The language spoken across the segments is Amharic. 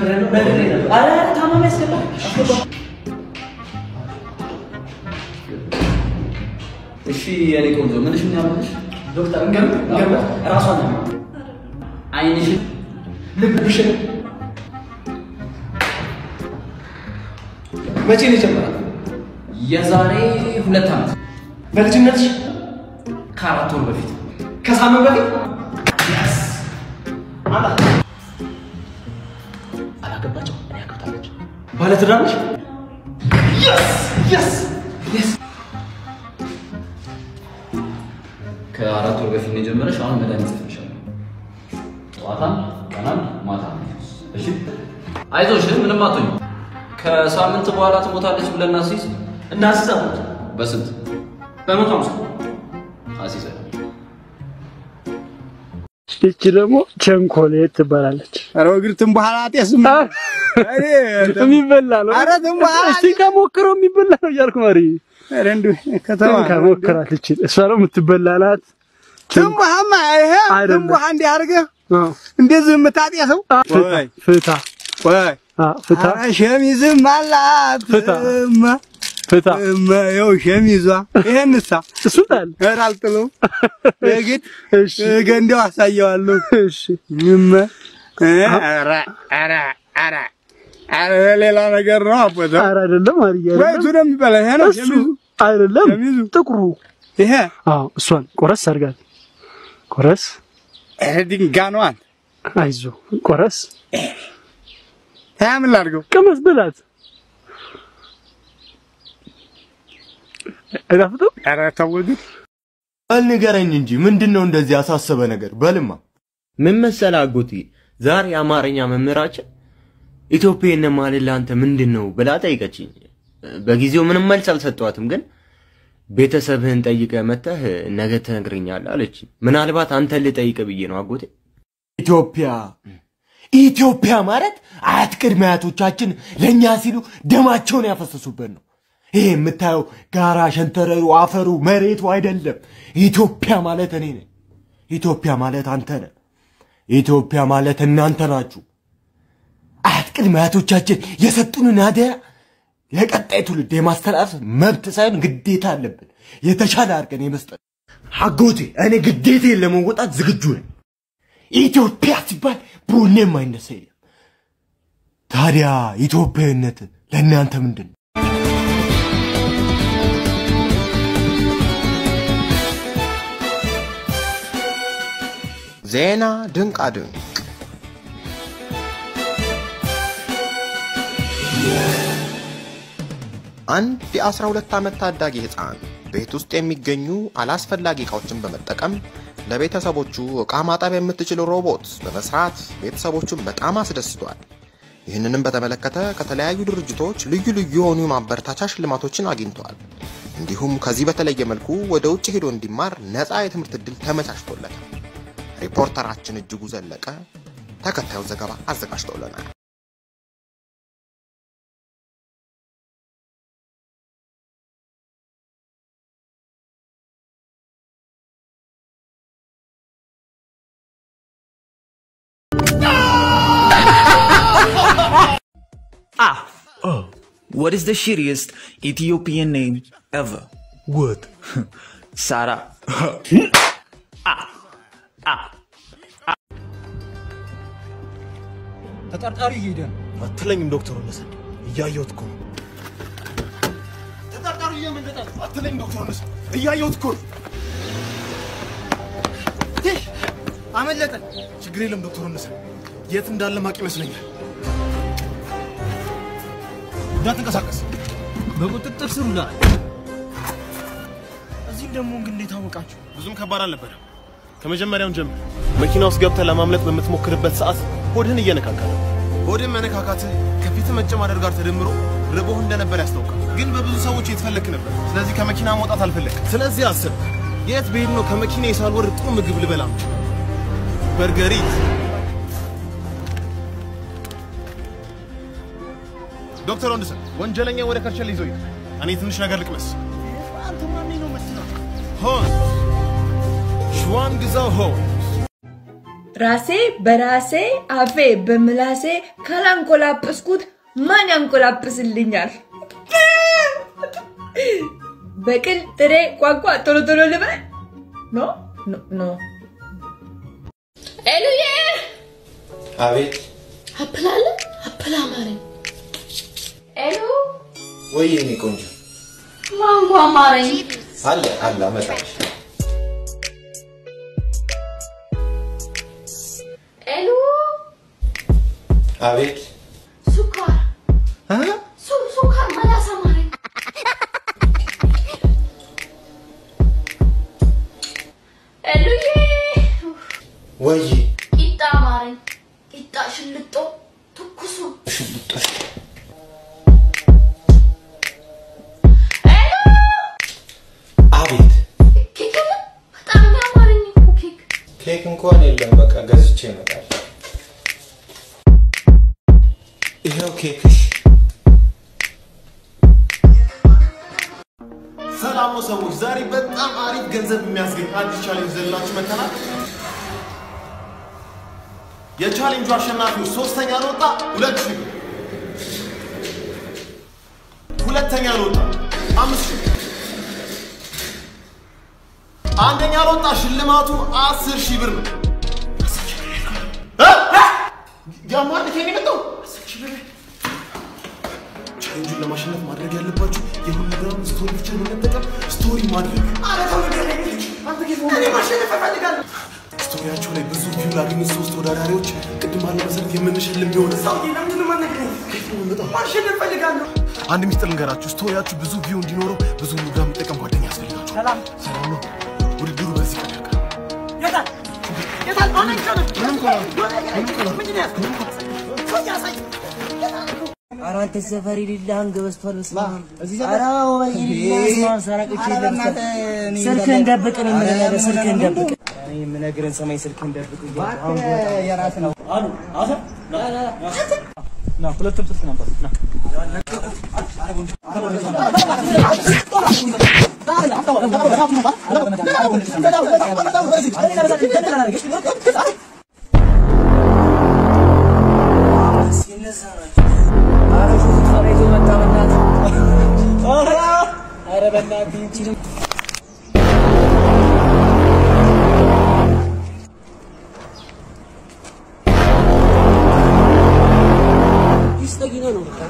ነግሬያለሁ ነግሬያለሁ። ኧረ ኧረ ታማሚ አስገባ አስገባ። እሺ የኔ ቆንጆ ምንሽ ምን ያመልሽ? ዶክተር እንገም እንገም ራሷን ነው አይንሽን ልብሽን መቼ ነው የጀመረው? የዛሬ ሁለት ዓመት በልጅነትሽ ከአራት ወር በፊት ከሳምንት በፊት አላገባቸው እኔ አግብታለች። ባለትዳር ነሽ? ከአራት ወር በፊት ነው የጀመረሽ። አሁን መድኃኒት ጽፍልሻለሁ። ጠዋታም ቀናም ማታ። እሺ አይዞሽ፣ ምንም አትሆኝ። ከሳምንት በኋላ ትሞታለች ብለን እናስይዝ። እናስዛ በስንት በመቶ ሃምሳ አስይዘ ይቺ ደግሞ ቸንኮሌት ትባላለች። ኧረ እግርትን በኋላ ጤስም የሚበላ ነው። ኧረ ዝም በኋላ እስቲ ከሞክረው የሚበላ ነው እያልኩ ማሪ ኧረ እንደው ከተማ ከሞክራት ይችል እሷ ነው የምትበላ ናት። ትንባሃማ ይሄ አይደለም። ትንባሃ እንዲህ አድርገህ አዎ። እንደዚህ የምታጤሰው ፍታ ወይ ፍታ ወይ አዎ፣ ፍታ ኧረ ሸሚዝም አላት ፍታ። እማ ፍታ እማ ይኸው ሸሚዟ ይሄንሳ እሱን ጣል። ኧረ አልጥለውም የግድ እሺ ገንዳው አሳየዋለሁ እሺ እማ ኧረ ኧረ ኧረ ኧረ ሌላ ነገር ነው አቦታ ኧረ አይደለም ማሪ ወይቱ አይደለም ነው የሚበላ ይሄ ነው እሱ ሸሚዙ አይደለም ሸሚዙ ጥቁሩ ይሄ አዎ እሷን ቆረስ አድርጋት ቆረስ ይሄ ድንጋኗን አይዞ ቆረስ ያ ምን ላድርገው ቅመስ ብላት አይጣፍጥም ኧረ ተው ግን በል ንገረኝ እንጂ ምንድን ነው እንደዚህ ያሳሰበ ነገር? በልማ ምን መሰለህ አጎቴ፣ ዛሬ የአማርኛ መምህራችን ኢትዮጵያን ማለት ለአንተ ምንድን ነው ብላ ጠይቀችኝ። በጊዜው ምንም መልስ አልሰጠዋትም፣ ግን ቤተሰብህን ጠይቀህ መተህ ነገ ትነግረኛለህ አለች። ምናልባት አንተን ልጠይቅህ ብዬ ነው አጎቴ። ኢትዮጵያ ኢትዮጵያ ማለት አያት ቅድመ አያቶቻችን ለእኛ ሲሉ ደማቸውን ያፈሰሱበት ነው። ይሄ የምታየው ጋራ፣ ሸንተረሩ፣ አፈሩ፣ መሬቱ አይደለም። ኢትዮጵያ ማለት እኔ ነኝ። ኢትዮጵያ ማለት አንተ ነህ። ኢትዮጵያ ማለት እናንተ ናችሁ። አያት ቅድመ አያቶቻችን የሰጡንን አደራ ለቀጣይ ትውልድ የማስተላለፍ መብት ሳይሆን ግዴታ አለብን። የተሻለ አድርገን የመስጠት አጎቴ፣ እኔ ግዴታዬን ለመወጣት ዝግጁ ነኝ። ኢትዮጵያ ሲባል ቡኔ የማይነሳ የለም። ታዲያ ኢትዮጵያዊነት ለእናንተ ምንድን ነው? ዜና ድንቃ ድንቅ አንድ የ12 ዓመት ታዳጊ ሕፃን ቤት ውስጥ የሚገኙ አላስፈላጊ ዕቃዎችን በመጠቀም ለቤተሰቦቹ ዕቃ ማጠብ የምትችል ሮቦት በመስራት ቤተሰቦቹን በጣም አስደስቷል። ይህንንም በተመለከተ ከተለያዩ ድርጅቶች ልዩ ልዩ የሆኑ የማበረታቻ ሽልማቶችን አግኝቷል። እንዲሁም ከዚህ በተለየ መልኩ ወደ ውጭ ሄዶ እንዲማር ነፃ የትምህርት ዕድል ተመቻችቶለታል። ሪፖርተራችን እጅጉ ዘለቀ ተከታዩን ዘገባ አዘጋጅቶልናል። Ah, oh, what is the shittiest Ethiopian name ever? What? Sarah. ተጠርጣሪ እየሄደ ነው። አትለኝም ዶክተር ወለሰን እያየሁት እኮ ነው። ተጠርጣሪ እየመለጠ ነው። አትለኝም ዶክተር ወለሰን እያየሁት እኮ ነው። ይህ አመለጠን። ችግር የለም ዶክተር ወለሰን የት እንዳለ ማቅ ይመስለኛል። እንዳትንቀሳቀስ። በቁጥጥር ስር ውሏል። እዚህም ደግሞ ግን እንዴት አወቃችሁ? ብዙም ከባድ አልነበረም። ከመጀመሪያውን ጀምር መኪና ውስጥ ገብተህ ለማምለጥ በምትሞክርበት ሰዓት ሆድህን እየነካካ ነው። ሆድህን መነካካት ከፊት መጨማደር ጋር ተደምሮ ርቦህ እንደነበር ያስታውቃል። ግን በብዙ ሰዎች የተፈለክ ነበር። ስለዚህ ከመኪና መውጣት አልፈለግም። ስለዚህ አስብ፣ የት ብሄድ ነው ከመኪና ሳልወርድ ጥሩ ምግብ ልበላ የምችለው? በርገሪት ዶክተር ወንድሰን ወንጀለኛ ወደ ከርቸል ይዞ ይሄድ። እኔ ትንሽ ነገር ልቅመስ። አንተ ማን ነው የምትለው? ሆን ሽዋን ግዛው ሆን ራሴ በራሴ አፌ በምላሴ ካላንቆላጵስኩት ማን ያንቆላጵስልኛል? በቅል ጥሬ ቋንቋ ቶሎ ቶሎ ልበል? ኖ ኖ ኖ። ኤሉዬ አቤት አፕል አለ አፕል አማረኝ። ኤሉ ወይ የኔ ቆንጆ ማንጎ አማረኝ። አለ አለ አመጣልሽ። ኤሉ አቤት ሱካር ሱ ሱካር መላስ አማረኝ። ኤሉዬ ወይ ቂጣ አማረኝ። ቂጣ ሽልጦ ትኩሱ ሽልጦሽ አቤት ኬክ የለ? በጣም ነው ያማረኝ እኮ ኬክ። ኬክ እንኳን የለም። በቃ ገዝቼ እመጣለሁ። ይኸው ኬክሽ። ሰላም ነው ሰዎች፣ ዛሬ በጣም አሪፍ ገንዘብ የሚያስገኝ አዲስ ቻሌንጅ ዘላችሁ መተናል። የቻሌንጁ አሸናፊዎች ሶስተኛ ለወጣ ሁለት ሺህ ብር፣ ሁለተኛ ለወጣ አምስት ሺህ ብር፣ አንደኛ ለወጣ ሽልማቱ አስር ሺህ ብር ነው። እ? እ? ያማል ከኔ መጣው አስር ሺህ ብር ቻሌንጁን ለማሸነፍ ማድረግ ያለባችሁ የሁሉ ግራም ስቶሪ ብቻ በመጠቀም ስቶሪ ማድረግ። ስቶሪያቸው ላይ ብዙ ቪው ላገኙ ሶስት ተወዳዳሪዎች ቅድም ባለ መሰረት የምንሸልም ቢሆን አንድ ሚስጥር ልንገራችሁ። ስቶሪያችሁ ብዙ ቪው እንዲኖረው ብዙ ሙጋ የሚጠቀም ጓደኛ ያስፈልጋችኋል። ሰላም ነው። ውድድሩ በዚህ ቀን ያልቃል። ምንም ኮላ ምንም ኮላ ምንም ኮላ ኧረ አንተ ሰፈር የሌለህን ገበስቷል። ስማ ኧረ ወይኔ ሰራቅቼ ስልክህን ደብቅ ነው የምልህ ነገር ስልክህን ደብቅ። እኔ የምነግርህን ሰማኝ ስልክህን ደብቅ እያልኩ አሁን ብወጣ የራስህ ነው አሉ አሰ ና ሁለቱም ስልክ ነበር ና ኧረ በእናትህ ይህቺንም ይስጠጊነው ነው በቃ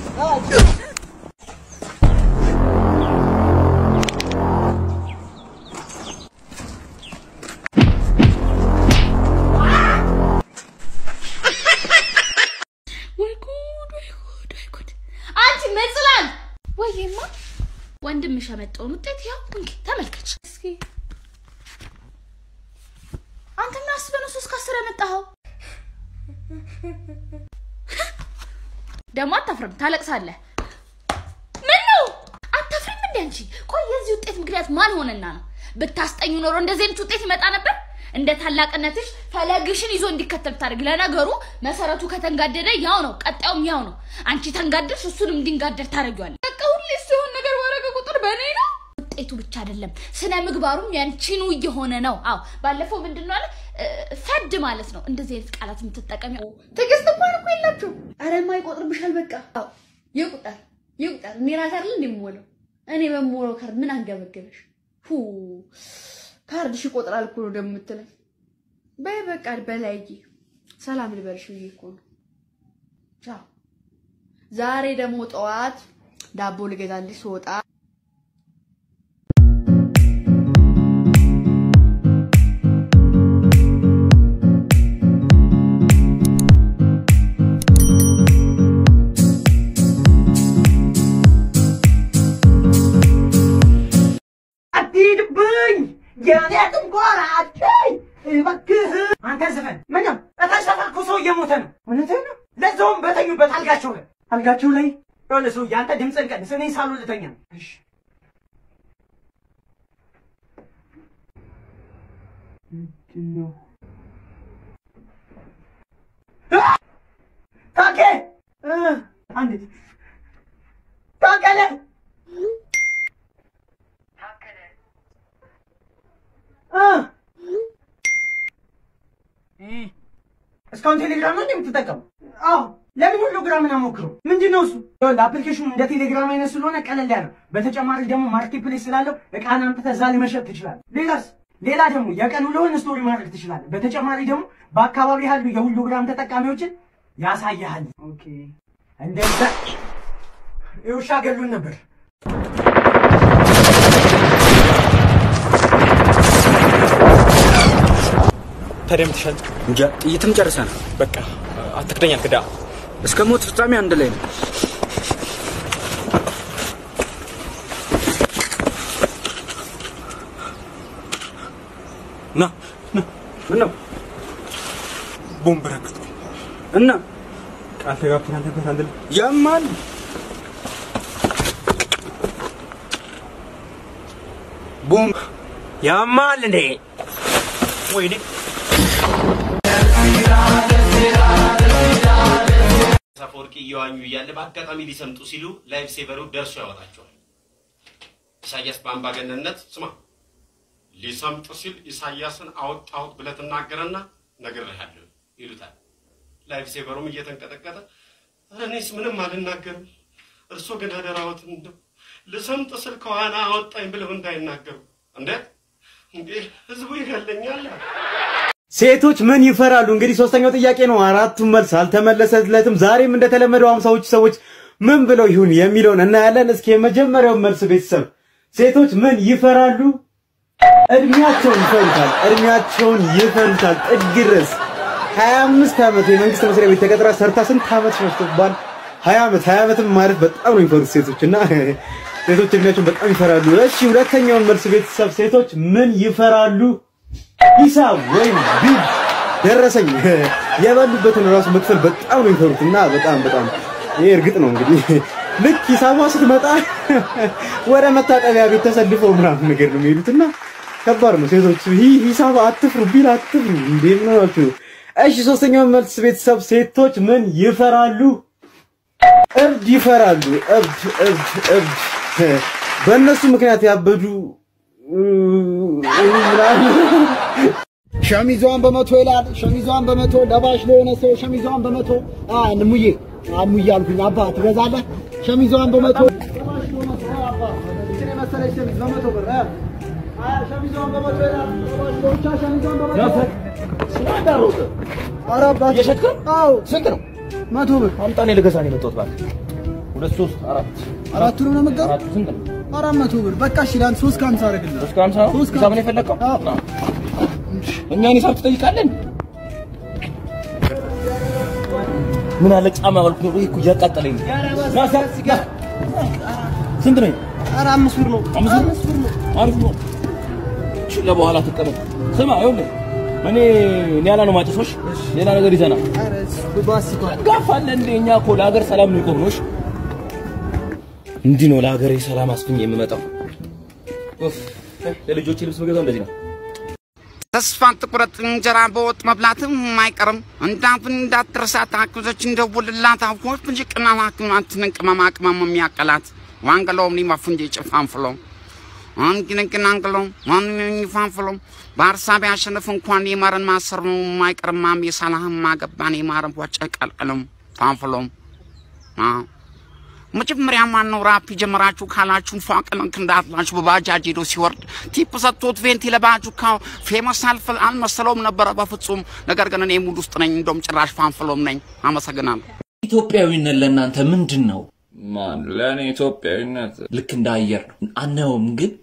ወይ ጉድ ወይ ጉድ ወይ ጉድ! አንቺ መጽላል ወይማ ወንድምሽ ያመጣውን ውጤት ያው እንግዲህ ተመልከች እስኪ። አንተ ምን አስበህ ነው ሶስት ከአስር ያመጣኸው? ደግሞ አታፍርም፣ ታለቅሳለህ። ምን ነው አታፍሪም እንዴ አንቺ? ቆይ የዚህ ውጤት ምክንያት ማን ሆነና ነው? ብታስጠኙ ኖሮ እንደዚህ አይነት ውጤት ይመጣ ነበር? እንደ ታላቅነትሽ ፈለግሽን ይዞ እንዲከተል ብታደርግ። ለነገሩ መሰረቱ ከተንጋደደ ያው ነው፣ ቀጣዩም ያው ነው። አንቺ ተንጋደድሽ፣ እሱንም እንዲንጋደድ ታደርጊዋለሽ። በቃ ሁሌ ሲሆን ነገር ባረገ ቁጥር በእኔ ነው። ውጤቱ ብቻ አይደለም ስነ ምግባሩም ያንቺኑ እየሆነ ነው። አዎ ባለፈው ምንድን ነው አለ እ፣ ፈድ ማለት ነው። እንደዚህ አይነት ቃላት የምትጠቀሚ ትዕግስት እንኳን እኮ የላችሁ። አረ የማይቆጥርብሻል። በቃ አዎ ይቁጠር ይቁጠር። እኔ ራሴ አይደል እንደምሞለው እኔ በምሞለው ካርድ ምን አንገበገበሽ? ሁ ካርድሽ ይቆጥራል እኮ ነው ደግሞ የምትለኝ። በይ በቃ በላይዬ ሰላም ልበልሽ ብዬ እኮ ነው። ቻው። ዛሬ ደግሞ ጠዋት ዳቦ ልገዛልሽ ስወጣ አትሂድብኝ የኔ ትንኮራቸኝ እባክህ አንተ ዘፈን ምንም እታች ተፈርኩ ሰው እየሞተ ነው እውነትህን ነው ለዛውም በተኙበት አልጋቸው ላይ አልጋቸው ላይ የሆነ ሰው አንተ ድምፅን ቀንስ እኔ ሳሎን ልተኛ ነው እሺ ምንድን ነው ታኬ እ አንዲት ታከለ እ እስካሁን ቴሌግራም ነው የምትጠቀሙ? አዎ። ለምን ሁሉ ግራምን አሞክሩ? ምንድን ነው እሱ? አፕሊኬሽኑ እንደ ቴሌግራም አይነት ስለሆነ ቀለል ያለ፣ በተጨማሪ ደግሞ ማርኬት ፕሌስ ስላለው እቃን አምጥተህ እዛ ላይ መሸጥ ትችላለህ። ሌላስ? ሌላ ደግሞ የቀን ውሎህን ስቶሪ ማድረግ ትችላለህ። በተጨማሪ ደግሞ በአካባቢ ያሉ የሁሉ ግራም ተጠቃሚዎችን ያሳያሃል። ኦኬ፣ እንደዛ የውሻ ገሉን ነበር። ታዲያ ምትሻል እንጃ ጥይትም ጨርሰናል። በቃ አትክደኛ ክዳ እስከ ሞት ፍጻሜ አንድ ላይ ነው። ና ና ምን ነው ቦምብ ረግጦ እና ቃል ተጋብተን ነበር አንድ ላይ ያማል ቦምብ ያማል እንዴ ወይኔ አፈወርቂ እየዋኙ እያለ በአጋጣሚ ሊሰምጡ ሲሉ ላይፍ ሴቨሩ ደርሶ ያወጣቸዋል። ኢሳያስ በአምባገነንነት ስማ፣ ሊሰምጥ ሲል ኢሳያስን አወጣሁት ብለህ ትናገረና ነግሬሃለሁ ይሉታል። ላይፍ ሴቨሩም እየተንቀጠቀጠ እኔስ ምንም አልናገርም፣ እርሶ ግን አደራዎትን እንደው ልሰምጥ ስል ከኋላ አወጣኝ ብለው እንዳይናገሩ። እንዴ እንዴ ህዝቡ ይገለኛል። ሴቶች ምን ይፈራሉ? እንግዲህ ሶስተኛው ጥያቄ ነው። አራቱም መልስ አልተመለሰለትም። ዛሬም እንደተለመደው አምሳዎቹ ሰዎች ምን ብለው ይሁን የሚለውን እናያለን። እስኪ የመጀመሪያው መልስ ቤተሰብ ሴቶች ምን ይፈራሉ? እድሜያቸውን ይፈሩታል። እድሜያቸውን ይፈሩታል ጥግ ድረስ 25 ዓመት የመንግስት መስሪያ ቤት ተቀጥራ ሰርታ ስንት ዓመት ሸፍቶባል? 20 ዓመት 20 ዓመትም ማለት በጣም ነው የሚፈሩት ሴቶች እና ሴቶች እድሜያቸውን በጣም ይፈራሉ። እሺ ሁለተኛውን መልስ ቤተሰብ ሴቶች ምን ይፈራሉ? ሂሳብ ወይም ቢል ደረሰኝ የበሉበትን ራሱ መክፈል በጣም ነው የሚፈሩት እና በጣም በጣም ይሄ እርግጥ ነው እንግዲህ ልክ ሂሳቧ ስትመጣ ወደ መታጠቢያ ቤት ተሰልፈው ምናምን ነገር ነው የሚሄዱት እና ከባድ ነው። ሴቶች ይህ ሂሳብ አትፍሩ፣ ቢል አትፍሩ። እንዴ ምን ሆናችሁ? እሺ ሶስተኛው መልስ ቤተሰብ ሴቶች ምን ይፈራሉ? እብድ ይፈራሉ። እብድ እብድ እብድ በእነሱ ምክንያት ያበዱ ሸሚዟን በመቶ ይላል። ሸሚዟን በመቶ ለባሽ ለሆነ ሰው ሸሚዟን በመቶ ሙዬ ሙዬ አልኩኝ። አባ ትገዛለህ? ሸሚዟን በመቶ ለባሽ ለሆነ ሰው አባ እችን የመሰለች ሸሚዝ በመቶ ብር እ? አ፣ ሸሚዟን በመቶ ይላል። ለባሽ ለብቻ ሸሚዟን በመቶ ስላዳሮት ኧረ አባት እየሸጥክ ነው? አዎ ስንት ነው? መቶ ብር አምጣ፣ እኔ ልገዛ ነው የመጣሁት። እባክህ ሁለት ሶስት አራት አራቱንም ነው የምትገዛው? አራቱ ስንት ነው? አራት መቶ ብር በቃ እሺ፣ ለአንተ ሶስት ከሀምሳ አደርግልሃለሁ። ሶስት ከሀምሳ ነው? ሂሳብ ነው የፈለግከው? እኛን ሂሳብ ትጠይቃለን? ምን አለ ጫማ ባልኩ ነው እኮ እያቃጠለኝ ነው። ና ሳ ጋ ስንት ነው? ኧረ አምስት ብር ነው። አምስት ብር ነው። አሪፍ ነው። እሺ ለበኋላ ትቀበል። ስማ ይኸውልህ እኔ ኒያላ ነው ማጨሶሽ። ሌላ ነገር ይዘና ጋፋለ እንደ እኛ እኮ ለሀገር ሰላም ነው የቆምነው። እሺ እንዲህ ነው ለሀገሬ ሰላም አስፍኝ የምመጣው። ኡፍ ለልጆቼ ልብስ መገዛው እንደዚህ ነው። ተስፋ ትቁረጥ እንጀራ በወጥ መብላትም አይቀርም። እንዳፍን እንዳትረሳት አክዞች እንደውልላት አፎች እንጂ ቅናት አክማትን ቅመማ ቅመም የሚያቀላት ዋንገሎም ሊማፉ እንጂ ጭፋንፍሎ አንግንግን አንግሎ ማንኝ ፋንፍሎ በሀሳብ ያሸንፍ እንኳን የማረን ማሰር ነው የማይቀርማም የሳላህም ማገባን የማረን ወጨ ቀልቅልም ፋንፍሎም መጀመሪያ ማነው ራፕ የጀመራችሁ ካላችሁ ፏቅልንክ እንዳትላችሁ በባጃጅ ሄዶ ሲወርድ ቲፕ ሰጥቶት ቬንቲ ለባጁ ካው ፌመስ አልፍ አልመሰለውም ነበረ በፍጹም። ነገር ግን እኔ ሙድ ውስጥ ነኝ፣ እንደውም ጭራሽ ፋንፍሎም ነኝ። አመሰግናለሁ። ኢትዮጵያዊነት ለእናንተ ምንድን ነው? ማን ለእኔ ኢትዮጵያዊነት ልክ እንደ አየር ነው። አናየውም፣ ግን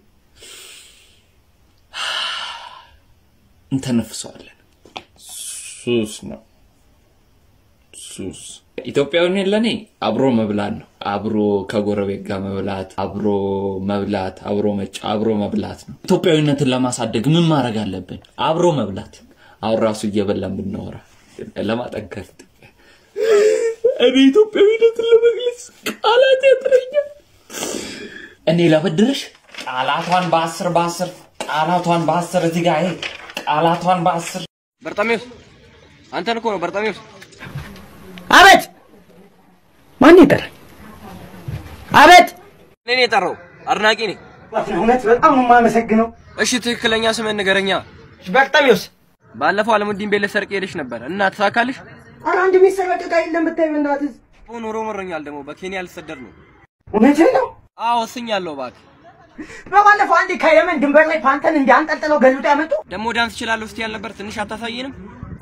እንተነፍሰዋለን። ሱስ ነው ሱስ። ኢትዮጵያዊነት ለእኔ አብሮ መብላት ነው። አብሮ ከጎረቤት ጋር መብላት፣ አብሮ መብላት፣ አብሮ መጫ፣ አብሮ መብላት ነው። ኢትዮጵያዊነትን ለማሳደግ ምን ማድረግ አለብን? አብሮ መብላት። አሁን ራሱ እየበላን ብናወራ ለማጠንከር እኔ ኢትዮጵያዊነትን ለመግለጽ ቃላት ያጥረኛል። እኔ ላበድርሽ ቃላቷን በአስር በአስር ቃላቷን በአስር እዚህ ጋር ይሄ ቃላቷን በአስር በርጣሜዎስ አንተን እኮ ነው በርጣሜዎስ። አቤት! ማን ይጠራል? አቤት! እኔን የጠራው አድናቂ ነኝ። እውነት በጣም ነው የማመሰግነው። እሺ ትክክለኛ ስምህን ንገረኛ። በርጣሜዎስ ባለፈው አለሙዲን ቤት ልትሰርቅ ሄደሽ ነበር እና ተሳካልሽ? ኧረ አንድ የሚሰረቅ ዕቃ የለም ብታይ በእናትህ። ኑሮ መሮኛል። ደግሞ በኬንያ ልሰደድ ነው። እውነትህን ነው? አዎ ወስኛለሁ። እባክህ በባለፈው አንዴ ከየመን ድንበር ላይ ፓንተን እንዲህ አንጠልጥለው ገልብጦ ያመጡ ደግሞ ዳንስ እችላለሁ እስቲ ያልነበር ትንሽ አታሳየንም?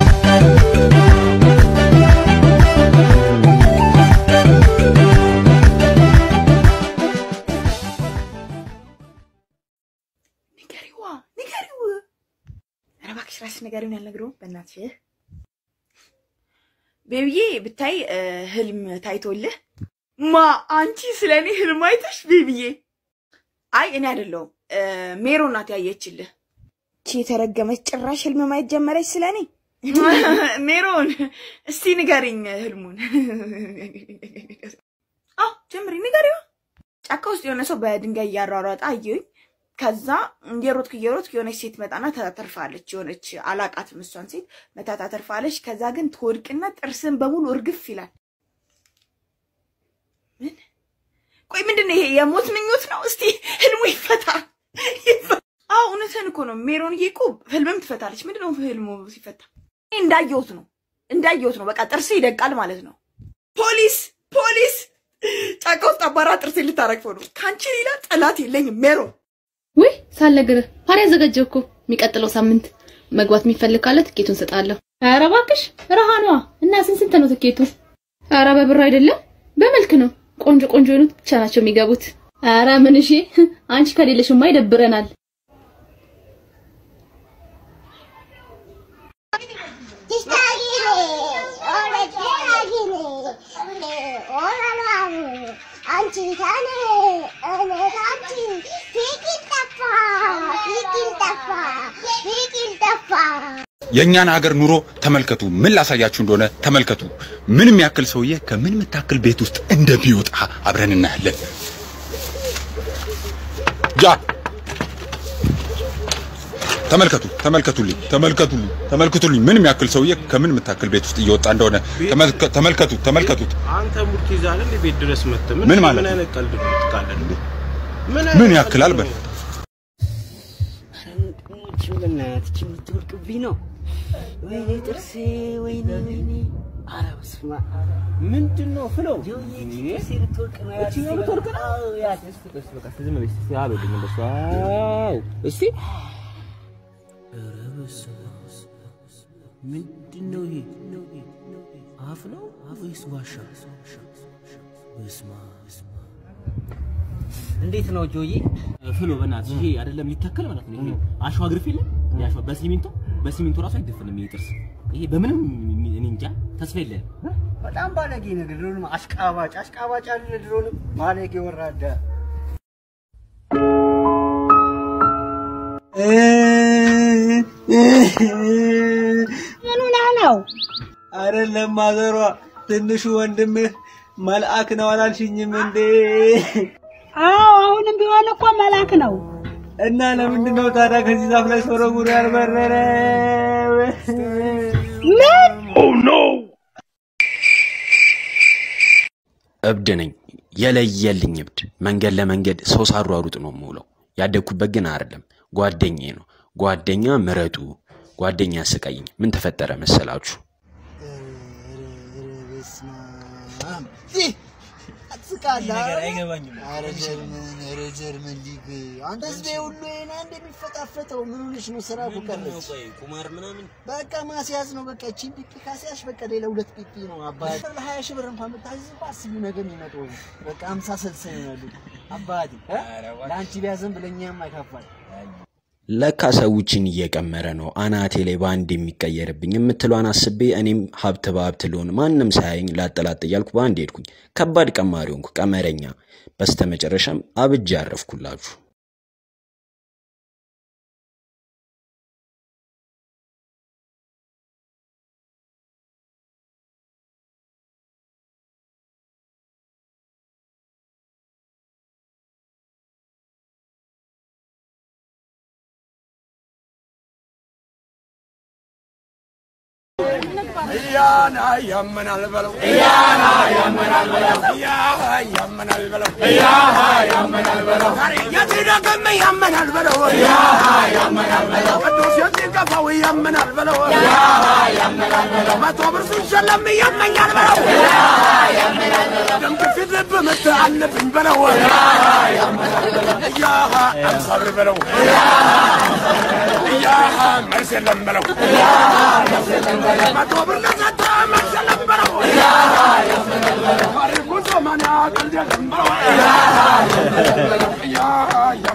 ንገሪዋ ንገሪው። ኧረ እባክሽ እራስሽ ንገሪውን ያልነግረውም በእናትሽ ቤቢዬ ብታይ እ፣ ህልም ታይቶልህ ማ አንቺ ስለ እኔ ህልም አይተሽ ቤቢዬ? አይ እኔ አይደለሁም እ፣ ሜሮን ናት ያየችልህ። ቺ የተረገመች ጭራሽ ህልም ማየት ጀመረች ስለ እኔ። ሜሮን እስቲ ንገሪኝ ህልሙን። አዎ ጀምሪ ንገሪዋ። ጫካ ውስጥ የሆነ ሰው በድንጋይ እያሯሯጠ አየሁኝ። ከዛ እየሮጥክ እየሮጥክ የሆነች ሴት መጣና ታተርፋለች። የሆነች አላቃትም እሷን ሴት መታ ታተርፋለች። ከዛ ግን ትወድቅና ጥርስን በሙሉ እርግፍ ይላል። ምን? ቆይ ምንድን ነው ይሄ? የሞት ምኞት ነው? እስቲ ህልሙ ይፈታ። ይፈታ። አዎ እውነትህን እኮ ነው። ሜሮንዬ እኮ ህልምም ትፈታለች። ምንድን ነው ህልሙ ሲፈታ? እኔ እንዳየሁት ነው እንዳየሁት ነው። በቃ ጥርስ ይደቃል ማለት ነው። ፖሊስ ፖሊስ! ጫካ ውስጥ አባራ ጥርስ ልታረግፈው ነው። ከአንቺ ሌላ ጠላት የለኝም ሜሮን። ውይ ሳልነግርህ ፓሪ አዘጋጀሁ እኮ የሚቀጥለው ሳምንት መግባት የሚፈልግ ካለ ትኬቱን እሰጥሃለሁ። ኧረ እባክሽ ረሃኗ እና ስንት ስንት ነው ትኬቱ? ኧረ በብር አይደለም በመልክ ነው። ቆንጆ ቆንጆ የሆኑት ብቻ ናቸው የሚገቡት። ኧረ ምን እሺ፣ አንቺ ከሌለሽማ ይደብረናል። የእኛን ሀገር ኑሮ ተመልከቱ። ምን ላሳያችሁ እንደሆነ ተመልከቱ። ምን የሚያክል ሰውዬ ከምን የምታክል ቤት ውስጥ እንደሚወጣ አብረን እናያለን። ጃ ተመልከቱ፣ ተመልከቱልኝ፣ ተመልከቱልኝ፣ ተመልከቱልኝ። ምን የሚያክል ሰውዬ ከምን የምታክል ቤት ውስጥ እየወጣ እንደሆነ ተመልከ- ተመልከቱት፣ ተመልከቱት። አንተ ሙድ ትይዛለህ እንዴ? ቤት ድረስ መጥተህ ምን ማለት ምን ነው? አይነት ቀልድ ነው የምትቃለድ? ምን ያክላል በል በእናትህ የምትወድቅብኝ ነው። ወይኔ ጥርሴ፣ ወይኔ ወይኔ። ኧረ በስመ አብ ምንድን ነው ፍለው? ጥርሴ ልትወድቅ ነው። ያት እችኛው ልትወድቅ ነው? አዎ፣ ያት እስቲ ቆይ እስቲ በቃ እስቲ ዝም በይ እስቲ አበልኝ እንደሱ። አዎ እስቲ ኧረ በስመ አብ። ምንድን ነው ይሄ? አፍ ነው ወይስ ዋሻ? በስመ አብ። እንዴት ነው ጆዬ? ፍሎ በእናትሽ ይሄ አይደለም ሊተከል ማለት ነው። ይሄ አሸዋ ግርፍ የለም ያሸዋ በሲሚንቶ በሲሚንቶ ራሱ አይደፈንም ይሄ ጥርስ። ይሄ በምንም እኔ እንጃ ተስፋ የለም። በጣም ባለጌ ነህ። ድሮንም አሽቃባጭ አሽቃባጭ አይደለ? ድሮንም ባለጌ ወራዳ። ምን ሆነህ ነው? አይደለም ማዘሯ፣ ትንሹ ወንድምህ መልአክ ነው አላልሽኝም እንዴ? አዎ አሁንም ቢሆን እኮ መልአክ ነው። እና ለምንድን ነው ታዲያ ከዚህ ዛፍ ላይ ሶረጉሩ ያልበረረ? ምን? እብድ ነኝ፣ የለየልኝ እብድ። መንገድ ለመንገድ ሰው ሳሯሩጥ ነው የምውለው። ያደግኩበት ግን አይደለም፣ ጓደኛዬ ነው። ጓደኛ ምረጡ፣ ጓደኛ ያስቀይኝ። ምን ተፈጠረ መሰላችሁ? ትስቃለህ? ነገር አይገባኝም። ኧረ ጀርመን፣ ኧረ ጀርመን ሊግ አንተ ህዝቤ ሁሉ ይሄን አንድ የሚፈጣፈጠው ምን ሆነሽ ነው? ስራ እኮ ቀረች። ቁማር ምናምን በቃ ማስያዝ ነው። በቃ እቺን ፒፒ ካስያዝሽ በቃ ሌላ ሁለት ፒፒ ነው አባቴ። ለሀያ ሺህ ብር እንኳን ብታዝዝ በአስቢው ነገር የሚመጣው በቃ ሀምሳ ስልሳ ይሆናሉ አባቴ። እ? ለአንቺ ቢያዘን ብለኛም አይካፋል። ለካ ሰዎችን እየቀመረ ነው አናቴ ላይ በአንድ የሚቀየርብኝ የምትሏን አስቤ እኔም ሀብት በሀብት ልሆን ማንም ሳያየኝ ላጠላጥ እያልኩ በአንድ ሄድኩኝ። ከባድ ቀማሪ ሆንኩ፣ ቀመረኛ። በስተመጨረሻም አብጄ አረፍኩላችሁ። እያና ያመናል በለው እያና ያመናል በለው እያሃ ያመናል በለው እያሃ ያመናል በለው ዛሬ የትደግም ያመናል በለው እያሃ ያመናል በለው ቅዱስ የትገፋው ያመናል በለው እያሃ ያመናል በለው መቶ ብር ሲሸለም ያመኛል በለው እያሃ ያመናል በለው ደም ግፊት ልብ ምት አለብኝ በለው እያሃ ያመናል በለው እያሃ አምሳ ብር በለው እያሃ መልስ የለም በለው መቶ ብር ለሰጠ መልስ የለም በለው ታሪኩ ዘመን ቀልድ የለም በለው